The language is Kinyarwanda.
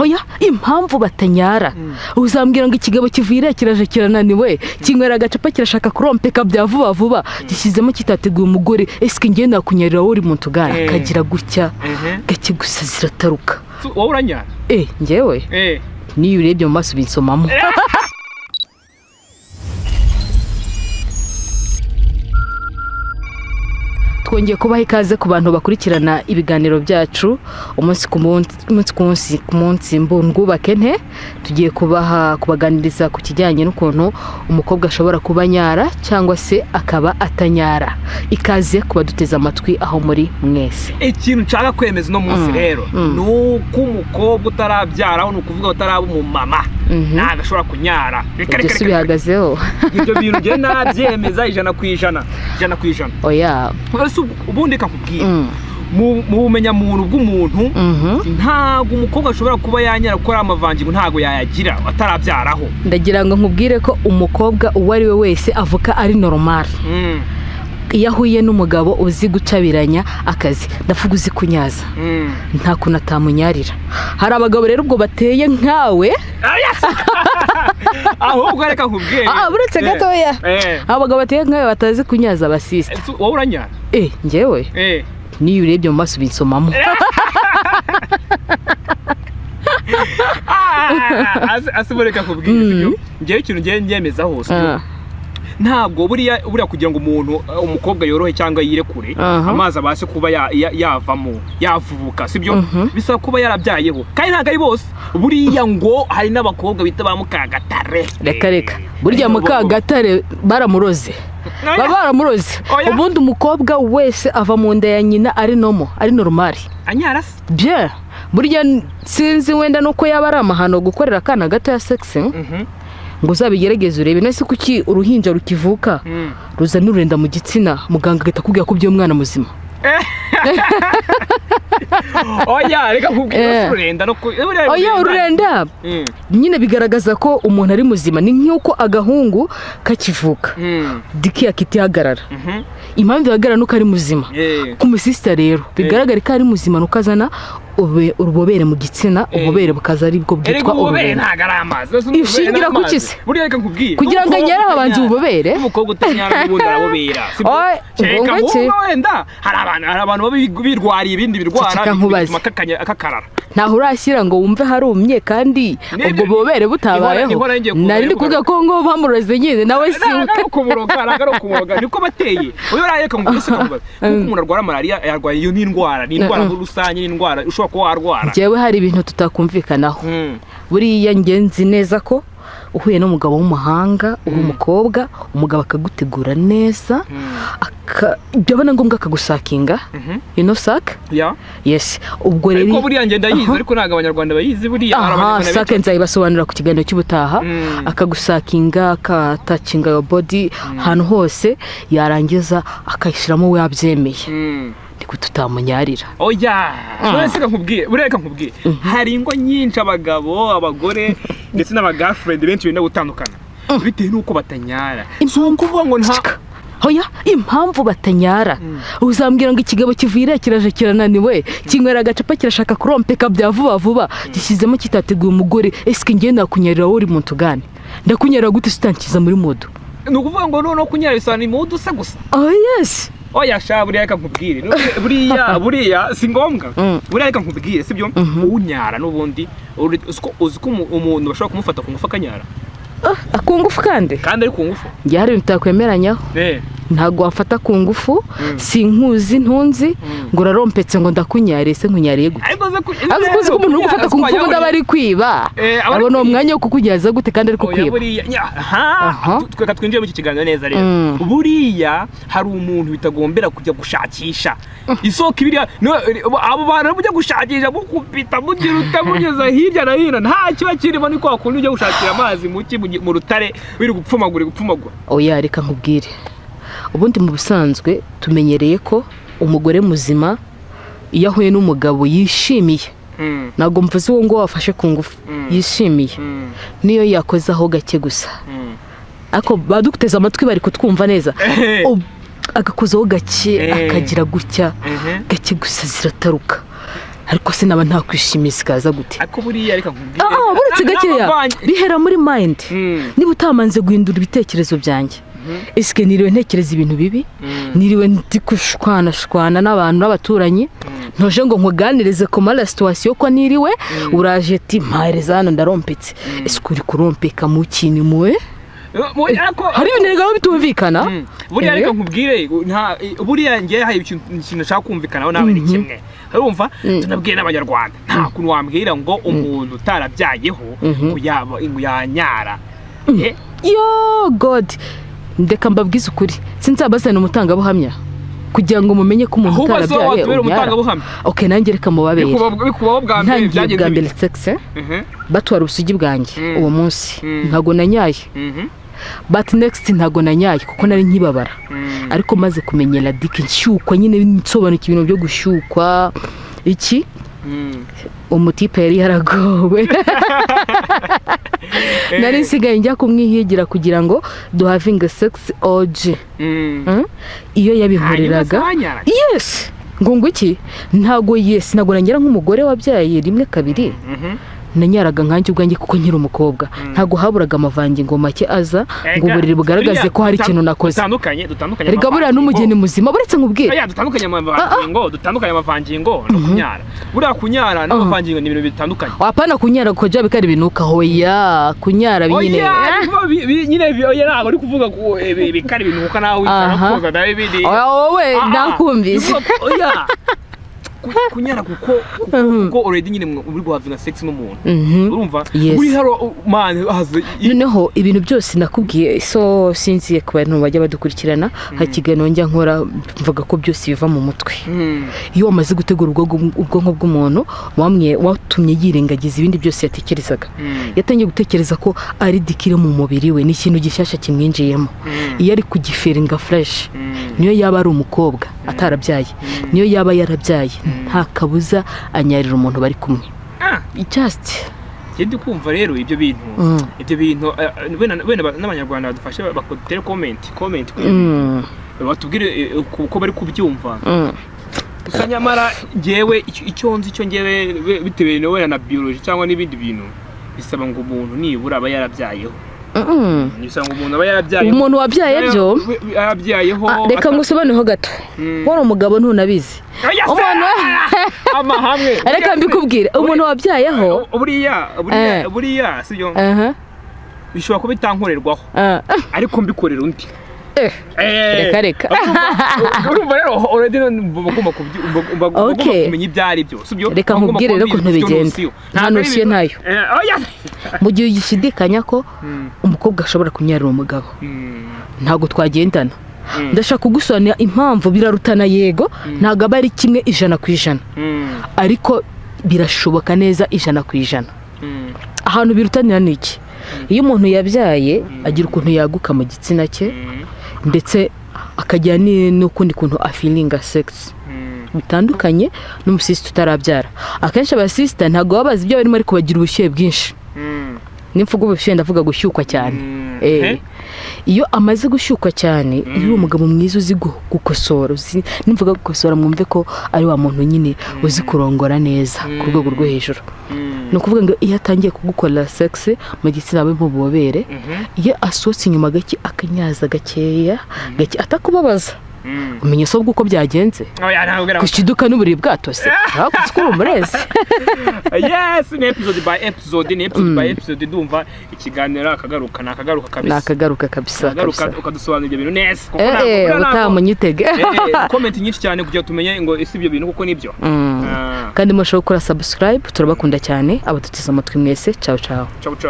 oya impamvu batanyara uzambwira ngo ikigabo kivuyire kiraje kirananiwe kinywera agacupa kirashaka kurompeka bya vuba vuba gishyizemo kitateguye umugore esike ngende nakunyarira wowe uri mu tugara Eh. kagira gutya ehe gake gusa zirataruka Su- wowe uranyara eh ngewe eee n'iyo urebye mu maso ubinsomamo twongeye kubaha ikaze ku bantu bakurikirana ibiganiro byacu umunsi ku munsi umunsi ku munsi ku munsi mbungubake nte tugiye kubaha kubaganiriza ku kijyanye n'ukuntu umukobwa ashobora kuba nyara cyangwa se akaba atanyara ikaze kubaduteze amatwi aho muri mwese ikintu nshaka kwemeza uno munsi Mm. rero Mm. ni uko umukobwa utarabyara ni ukuvuga ngo utaraba umumama Mhm. ntabwo ashobora kunyara Reka, ibyo si reka, reka, reka. bihagazeho ibyo bintu njyewe nabyemeza ijana ku ijana ijana ku ijana oya ese ubu- ubundi kakubwira Mm. mu mu bumenyamuntu bw'umuntu Mhm. ntabwo umukobwa ashobora kuba yanyara kuko ari amavangingo ntabwo yayagira atarabyaraho ndagira ngo nkubwire ko umukobwa uwo ari we wese avuka ari normal Mm, iyo ahuye n'umugabo uzi gucabiranya akazi ndavuga uzi kunyaza mm. nta kuntu atamunyarira hari abagabo rero ubwo bateye nkawe ahubwo reka nkubwire Ah, ah, buretse gatoya Eh, abagabo bateye nkawe batazi kunyaza abasisita ese wowe uranyara eh ngewe Eh. n'iyo urebye mu maso ubinsomamo Ah, ase- ase ubu reka nkubwire Mm. sibyo ngewe ikintu ngewe nyemeza hose Ah, ntabwo buriya buriya kugira ngo umuntu eh, umukobwa yorohe cyangwa yirekure Aha. amazi abashe kuba ya- ya- yavamo yavubuka sibyo Mhm. bisaba kuba yarabyayeho kandi ntabwo ari bose buriya ngo hari n'abakobwa bita ba mukagatare reka reka burya mukagatare baramuroze baba baramuroze Oya. ubundi umukobwa wese ava mu nda ya nyina ari nomo ari normali anyara se bye burya sinzi wenda nuko yaba ari amahano gukorera akana gato ya segisi Mhm. ngo uzabigerageze urebe nese kuki uruhinja rukivuka Mm. ruzana ururenda mu gitsina muganga agahita akubwira ko ubyuye umwana muzima oya reka Eh. nkubwira ururenda no ku- buriya oya ururenda Mm. nyine bigaragaza ko umuntu ari muzima ni nk'uko agahungu kakivuka Mm. diki yakitihagarara Mhm. impamvu ihagarara nuko ari muzima Eh. ku musisita rero bigaragare ko ari muzima nuko azana ube- urubobere mu gitsina Eh. ububobere bukaza aribwo erega bwitwa ububere ururenda ntabwo ari amazi Iyo Ese ububobere ni ushingira ku amazi. ki se? buriya reka nkubwire kugira ngo N'umukobwa anyare habanza utanyara- ububobere n'umukobwa utanyara n'ubundi arabubera sibyo? Oy, kereka ubwo wowe iki? wenda hari abantu hari abantu baba bi- birwariye ibindi birwara Ceceka nkubaze. bituma kakanya- kakarara ntaho urashyira ngo wumve harumye kandi Nibyo- ubwo bubobere butabayeho ihora- ihora ngiye kuvuga- nari ndi kuvuga ko ngo bamuroze nyine nawe si ntabwo ari ukumuroga ntabwo ari ukumuroga niko bateye uyu reka ngo ese kamubaze kuko umuntu arwara malariya yarwaye iyo ni indwara ni indwara muri rusange ni indwara ushobora kuba warwara njyewe hari ibintu tutakumvikanaho Mm. buriya njye nzi neza ko uhuye n'umugabo w'umuhanga uri umukobwa umugabo akagutegura neza Mm. aka- byaba na ngombwa akagusakinga Mhm. you know saka Ya. yes ubwo rero ariko buriya ngenda yizi ariko ntabwo abanyarwanda bayizi buriya hari aha abanyarwanda sake benshi- nzayibasobanurira ku kiganiro cy'ubutaha Mm. akagusakinga akatacinga yo bodi ahantu hose yarangiza akayishyiramo we yabyemeye Mm. niko tutamunyarira oya uraseka nkubwiye ureka nkubwiye hari ingo nyinshi abagabo abagore ndetse n'abagafuredi benshi benda gutandukana bitewe n'uko batanyara impamvu kuvuga ngo nta Ceceka. Oya, impamvu batanyara uzambwira ngo ikigabo kivuyire kiraje kirananiwe kinywera agacupa kirashaka kurompeka bya vuba vuba gishyizemo kitateguye umugore esike ngewe nakunyarira wowe uri mu tugane ndakunyarira gute sutankiza muri modo ni ukuvuga ngo noneho kunyara bisobanura imudu usa gusa oh yes oya sha buriya reka nkubwire N'ubu- buriya buriya si ngombwa Mm. buriya reka nkubwire sibyo unyara n'ubundi uri- uzi ko- uzi ko umu- umuntu bashobora kumufata ku ngufu akanyara ku ngufu kandi kandi ari ku ngufu njye hari ibintu tutakwemeranyaho Eh, ntabwo wafata ku ngufu Mm. si nkuzi ntunzi Mm. ngo urarompetse ngo ndakunyarire se nkunyariye gute ariko uzi ko ariko uzi ko umuntu uri gufata ku ngufu ubundi aba ari kwiba Eh, aba ari abona uwo kwiba. mwanya wo kukugereza gute kandi ari Oya kukwiba buriya nya- aha Aha. Tu- tweka twinjire muri iki kiganiro neza rero Mm. buriya hari umuntu bitagombera kujya gushakisha isoko ibiriya no- abo bantu bajya gushakisha mukubita mugira utamugeza hirya na hino nta kiba kirimo ni kwa kundi ujya gushakira amazi mu ki mu gi- mu rutare biri gupfumagura gupfumagura oya reka nkubwire ubundi mu busanzwe tumenyereye ko umugore muzima iyo ahuye n'umugabo yishimiye Mm, ntabwo mvuze uwo nguwo wafashe ku ngufu Mm. yishimiye mm, niyo yakozeho gake gusa mm. ariko baduteze amatwi bari kutwumva neza Eh. Ob- agakozaho gake Eh. akagira gutya Ehe. gake gusa zirataruka ariko se naba nta kwishimisa ikaza gute ariko buriya reka nkubwire ah ah, buretse na- gakeya n'abavanye- bihera muri mayindi Mm, niba utamanze guhindura ibitekerezo byanjye mhm, ese niriwe ntekereza ibintu bibi mm, niriwe ndi gushwanashwana n'abantu b'abaturanyi mm. ntuje ngo nkuganirize ku mara situwasiyo ko niriwe uraje ti mpahereza hano ndarompetse ese uri kurompeka mu kintu muwe Mu- ariko hari ibintu biba bitumvikana Mm. buriya Eh? reka nkubwire nta buriya ngewe hari ikintu ikintu nshaka kumvikanaho nawe ni kimwe urumva Mm. tunabwiye n'abanyarwanda nta kuntu wambwira ngo umuntu utarabyayeho Mhm. ngo yaba ngo yanyara Eh? yo god ndeka mbabwize ukuri sinzabazana umutangabuhamya kugira ngo mumenye ko umuntu ahubwo so utarabyaye watubera ubyara umutangabuhamya ok nanjye reka mubabere Bikuba- bikubaho bwa mbere ntangiye byagenze bwa mbere bite? sekise Mhm, batwara ubusugi bwanjye Mm. uwo munsi Mm. ntago nanyaye mhm, bati negisiti ntago nanyaye kuko nari nkibabara mhm. ariko maze kumenyera dike nshyukwa nyine nsobanukiwe ibintu byo gushyukwa iki Mm. umutipe yari yaragowe Eh, nari nsigaye njya kumwihigira kugira ngo duhavinge segisi oji mm. Mm? iyo Hanyuma se yabihoreraga wanyara? yesi ngo ngo iki ntago yesi ntago nanyara nk'umugore wabyaye rimwe kabiri Mhm. nanyaraga nkanjye ubwanjye kuko nkiri umukobwa ntago haburaga amavangingo make aza ngo Erega, uburiri bugaragaze buriya ko hari dutan- ikintu nakoze dutandukanye dutandukanye erega buriya amavangingo. n'umugeni muzima buretse nkubwire Oya, dutandukanye amavangingo dutandukanye amavangingo no kunyara buriya kunyara n'amavangingo ni ibintu bitandukanye wapana kunyara kuko bya bikari binuka hoya kunyara nyine oya ariko bi- bi- nyine bi- oya ntabwo uri kuvuga ko eh, bi- bikari binuka nawe wicara Aha. koza nawe bindi oya wowe Ah, ah. ndakumvise Ni kuvuga- oya Ku- kunyara kuko kuko- Mhm. kuko already nyine mwe- uri guhavinga sex n'umuntu Mhm. urumva Yes. uri haro man haze noneho ibintu byose nakubwiye so sinziye ku bantu bajya badukurikirana hari ikiganiro njya nkora mvuga ko byose biva mu mutwe Mm. iyo wamaze gutegura ubwonko ubwonko bw'umuntu wamwe watumye yirengagiza ibindi byose yatekerezaga Mm. yatangiye gutekereza ko ari dikire mu mubiri we ni ikintu gishyashya kimwinjiyemo Mm. iyo ari kugiferinga fureshi Mm. niyo yaba ari umukobwa atarabyaye niyo yaba yarabyaye nta kabuza anyarira umuntu bari kumwe Ah, just njye ndi kumva rero ibyo bintu Mm. ibyo bintu eh, wenda wenda n'abanyarwanda badufashe bakotere comment comment kuri ibi Mm, batubwire eh, uko uko bari kubyumva mm. gusa nyamara ngewe icyo- icyo nzi icyo ngewe we- bitewe na wenda na biology cyangwa n'ibindi bintu bisaba ngo umuntu nibura aba yarabyayeho Mm. bisaba ngo umuntu aba yarabyayeho umuntu wabyaye byo We- we- yarabyayeho Ah, reka ata- ngusobanureho gato Mm. wowe umugabo ntunabizi Oya, se! umuntu amahame reka mbikubwire umuntu wabyayeho buriya buriya Eh. buriya sibyo aha bishobora kuba bitankorerwaho ah, ariko mbikorera undi eh, reka reka Urumva- urumva rero already none uba ugomba kubyi- uba- uba- uba ugomba Okay. kumenya ibyo ari byo sibyo Reka Uba ugomba nkubwire rero kuba ukuntu ubizi, icyo bigenda. ntusiyo. Nta Ntabwo ari ntusiyo ibintu- ntayo. Eh, oya! mu gihe ugishidikanya ko Mm, umukobwa ashobora kunyarira umugabo mm, ntabwo twagendana mm, ndashaka kugusobanurira impamvu birarutana yego ntabwo aba ari kimwe ijana ku ijana mm, ariko birashoboka neza ijana ku ijana mm, ahantu birutanira ni iki iyo umuntu yabyaye agira ukuntu yaguka mu gitsina cye mm, ndetse akajya ni- n'ukundi kuntu afiringa segisi mm. bitandukanye n'umusisita utarabyara akenshi abasisita ntabwo baba bazi ibyo barimo ariko bagira ubushyuhe bwinshi nimvuga ubushyuhe ndavuga gushyukwa cyane Mm. Eh. Eh. iyo amaze gushyukwa cyane iyo uwo mugabo mwiza uzi gu- gukosora uzi- nimvuga gukosora mwumve ko ari wa muntu nyine uzi kurongora neza ku rwego rwo hejuru Mm. ni ukuvuga ngo iyo atangiye kugukorera segisi mu gitsina we nk'ububobere Mhm. iyo asohotse inyuma gake akanyaza gakeya gake atakubabaza Mm. umenya so bw'uko byagenze Oya, ntabwo ubwira- gushiduka n'uburiri bwatose hakurya uko umurezi yes ni episode by episode ni episode by episode ndumva ikiganiro akagaruka nakagaruka kabisa nakagaruka kabisa akagaruka kabisa ukadusobanurira ibyo bintu neza kuko ntabwo- eee kuko ntabwo- utamunyitege Eh, eh, comment nyinshi cyane kugira tumenye ngo ese ibyo bintu kuko nibyo Mm. Ah, kandi mushobora gukora sabusikarayibu turabakunda cyane abaduteze amatwi mwese cawu cawu ciao ciao